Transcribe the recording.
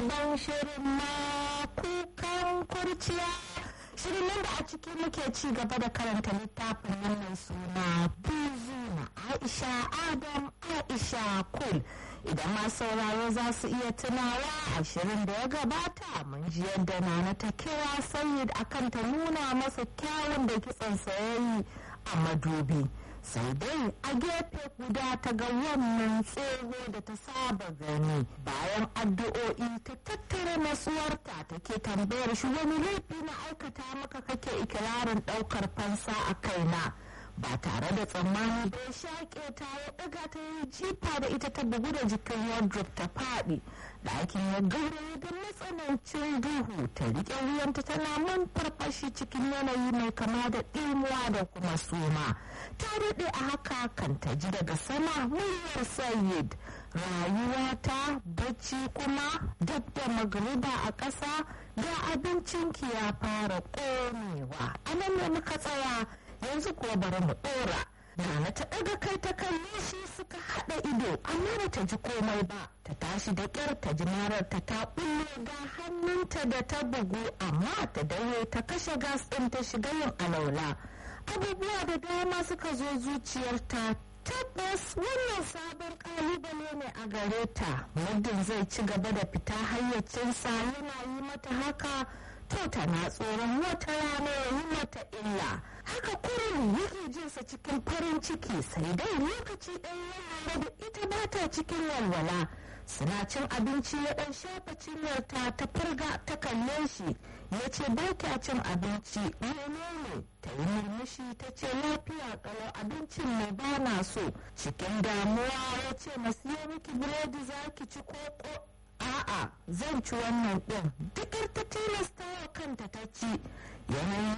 sabon shirin na kukan kurciya shirin nan da a ciki muke ci gaba da karanta littafin nan mai suna buzu na aisha adam aisha kul idan ma sauraro za su iya tunawa a shirin da ya gabata mun ji yadda nana ta kira sayid akan ta nuna masa kyawun da kitson sayayi a madubi sai dai a gefe guda ta ga wannan tsoho da ta saba gani bayan addu'o'i ta tattara nasuwarta take tambayar shi wani laifi na aikata maka kake ikirarin ɗaukar fansa a kaina ba tare da tsammani bai shaƙe ta ya ɗaga ta yi jifa da ita ta bugu da jikin wardrobe ta faɗi ɗakin ya gauraye da matsanancin duhu ta riƙe wuyanta tana man farfashi cikin yanayi mai kama da ɗimuwa da kuma suma ta daɗe a haka kan ta ji daga sama muryar sayid rayuwata bacci kuma dab da magriba a ƙasa ga abincinki ya fara ƙonewa a nan ne muka tsaya yanzu kuwa bari mu ɗora Nana ta ɗaga kai ta kalle shi suka haɗa ido amma ba ta ji komai ba ta tashi da ƙyar ta ji marar ta ta ɓulle ga hannunta da ta bugu amma ta daure ta kashe gas ɗin ta shiga yin alaula abubuwa da dama suka zo zuciyarta tabbas wannan sabon kalubale ne a gare ta muddin zai ci gaba da fita hayyacinsa yana yi mata haka to tana tsoron wata rana ya yi mata illa haka kurin yake jinsa cikin farin ciki sai dai lokaci ɗaya yana da ita ba ta cikin walwala suna cin abinci ya ɗan shafa cinyarta ta farga ta kalle shi ya ce ba kya cin abinci menene ta yi murmushi ta ce lafiya kalau abincin ne ba na so cikin damuwa ya ce masu yi miki biredi za ki ci koko a'a zan ci wannan ɗin dukar ta tilasta wa kanta ta ci yanayin